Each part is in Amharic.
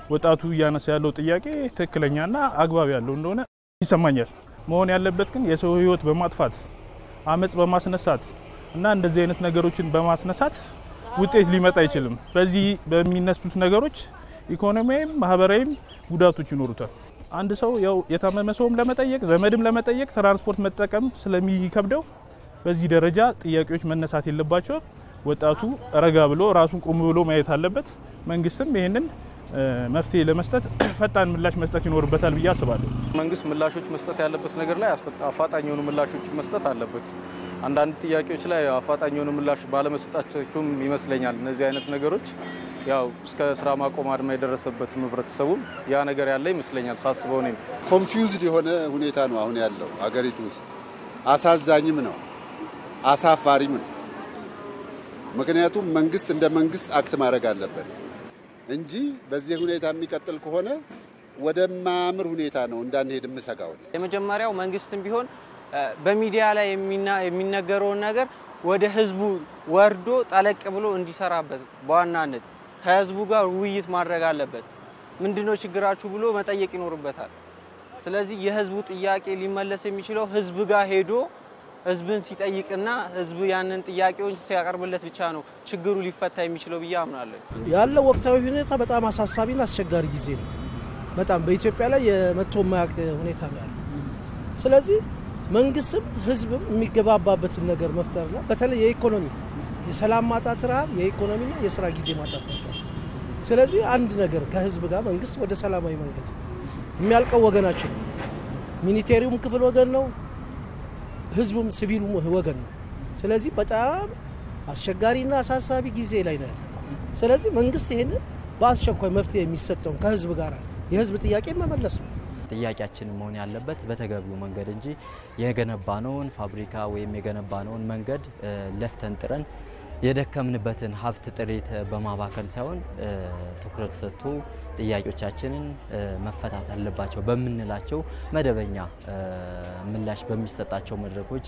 ወጣቱ እያነሳ ያለው ጥያቄ ትክክለኛና አግባብ ያለው እንደሆነ ይሰማኛል። መሆን ያለበት ግን የሰው ሕይወት በማጥፋት አመፅ በማስነሳት እና እንደዚህ አይነት ነገሮችን በማስነሳት ውጤት ሊመጣ አይችልም። በዚህ በሚነሱት ነገሮች ኢኮኖሚያዊም ማህበራዊም ጉዳቶች ይኖሩታል። አንድ ሰው ያው የታመመ ሰውም ለመጠየቅ ዘመድም ለመጠየቅ ትራንስፖርት መጠቀም ስለሚከብደው በዚህ ደረጃ ጥያቄዎች መነሳት የለባቸው። ወጣቱ ረጋ ብሎ ራሱን ቆም ብሎ ማየት አለበት። መንግስትም ይህንን መፍትሄ ለመስጠት ፈጣን ምላሽ መስጠት ይኖርበታል ብዬ አስባለሁ። መንግስት ምላሾች መስጠት ያለበት ነገር ላይ አፋጣኝ የሆኑ ምላሾች መስጠት አለበት። አንዳንድ ጥያቄዎች ላይ አፋጣኝ የሆኑ ምላሽ ባለመስጠታቸውም ይመስለኛል እነዚህ አይነት ነገሮች ያው እስከ ስራ ማቆም አድማ የደረሰበትም ህብረተሰቡም ያ ነገር ያለ ይመስለኛል ሳስበው እኔም ኮንፊውዝድ የሆነ ሁኔታ ነው አሁን ያለው አገሪቱ ውስጥ። አሳዛኝም ነው፣ አሳፋሪም ነው። ምክንያቱም መንግስት እንደ መንግስት አክት ማድረግ አለበት እንጂ በዚህ ሁኔታ የሚቀጥል ከሆነ ወደማያምር ሁኔታ ነው እንዳንሄድ የምሰጋው። የመጀመሪያው መንግስትም ቢሆን በሚዲያ ላይ የሚነገረውን ነገር ወደ ህዝቡ ወርዶ ጠለቅ ብሎ እንዲሰራበት በዋናነት ከህዝቡ ጋር ውይይት ማድረግ አለበት። ምንድነው ችግራችሁ ብሎ መጠየቅ ይኖርበታል። ስለዚህ የህዝቡ ጥያቄ ሊመለስ የሚችለው ህዝብ ጋር ሄዶ ህዝብን ሲጠይቅና ህዝብ ያንን ጥያቄውን ሲያቀርብለት ብቻ ነው ችግሩ ሊፈታ የሚችለው ብዬ አምናለሁ። ያለው ወቅታዊ ሁኔታ በጣም አሳሳቢና አስቸጋሪ ጊዜ ነው። በጣም በኢትዮጵያ ላይ የመቶ የማያውቅ ሁኔታ ነው ያለው። ስለዚህ መንግስትም ህዝብም የሚገባባበትን ነገር መፍጠርና በተለይ የኢኮኖሚ የሰላም ማጣት፣ ረሃብ፣ የኢኮኖሚና የስራ ጊዜ ማጣት ነበር። ስለዚህ አንድ ነገር ከህዝብ ጋር መንግስት ወደ ሰላማዊ መንገድ የሚያልቀው ወገናችን ነው። ሚኒቴሪውም ክፍል ወገን ነው፣ ህዝቡም ሲቪሉም ወገን ነው። ስለዚህ በጣም አስቸጋሪና አሳሳቢ ጊዜ ላይ ነው ያለ። ስለዚህ መንግስት ይህንን በአስቸኳይ መፍትሄ የሚሰጠውን ከህዝብ ጋር የህዝብ ጥያቄ መመለስ ነው። ጥያቄያችን መሆን ያለበት በተገቢው መንገድ እንጂ የገነባነውን ፋብሪካ ወይም የገነባነውን መንገድ ለፍተን ጥረን የደከምንበትን ሀብት ጥሪት በማባከል ሳይሆን ትኩረት ሰጥቶ ጥያቄዎቻችንን መፈታት አለባቸው በምንላቸው መደበኛ ምላሽ በሚሰጣቸው መድረኮች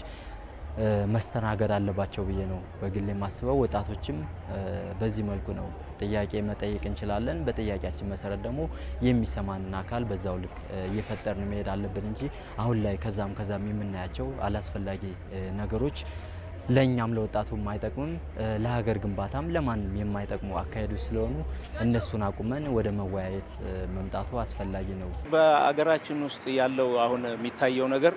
መስተናገድ አለባቸው ብዬ ነው በግል የማስበው። ወጣቶችም በዚህ መልኩ ነው ጥያቄ መጠየቅ እንችላለን። በጥያቄያችን መሰረት ደግሞ የሚሰማንን አካል በዛው ልክ እየፈጠርን መሄድ አለብን እንጂ አሁን ላይ ከዛም ከዛም የምናያቸው አላስፈላጊ ነገሮች ለእኛም ለወጣቱም አይጠቅምም፣ ለሀገር ግንባታም ለማንም የማይጠቅሙ አካሄዶች ስለሆኑ እነሱን አቁመን ወደ መወያየት መምጣቱ አስፈላጊ ነው። በአገራችን ውስጥ ያለው አሁን የሚታየው ነገር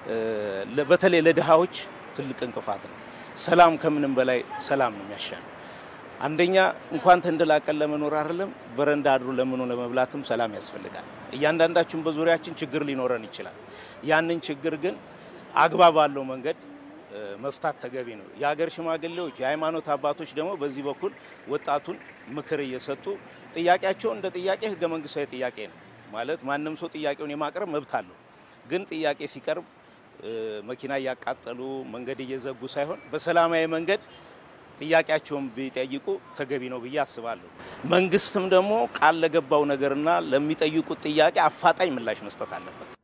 በተለይ ለድሃዎች ትልቅ እንቅፋት ነው። ሰላም ከምንም በላይ ሰላም ነው የሚያሻል። አንደኛ እንኳን ተንደላቀን ለመኖር አይደለም በረንዳ አድሮ ለምኖ ለመብላትም ሰላም ያስፈልጋል። እያንዳንዳችን በዙሪያችን ችግር ሊኖረን ይችላል። ያንን ችግር ግን አግባብ ባለው መንገድ መፍታት ተገቢ ነው። የሀገር ሽማግሌዎች፣ የሃይማኖት አባቶች ደግሞ በዚህ በኩል ወጣቱን ምክር እየሰጡ ጥያቄያቸው እንደ ጥያቄ ህገ መንግስታዊ ጥያቄ ነው ማለት ማንም ሰው ጥያቄውን የማቅረብ መብት አለው። ግን ጥያቄ ሲቀርብ መኪና እያቃጠሉ መንገድ እየዘጉ ሳይሆን በሰላማዊ መንገድ ጥያቄያቸውን ቢጠይቁ ተገቢ ነው ብዬ አስባለሁ። መንግስትም ደግሞ ቃል ለገባው ነገርና ለሚጠይቁት ጥያቄ አፋጣኝ ምላሽ መስጠት አለበት።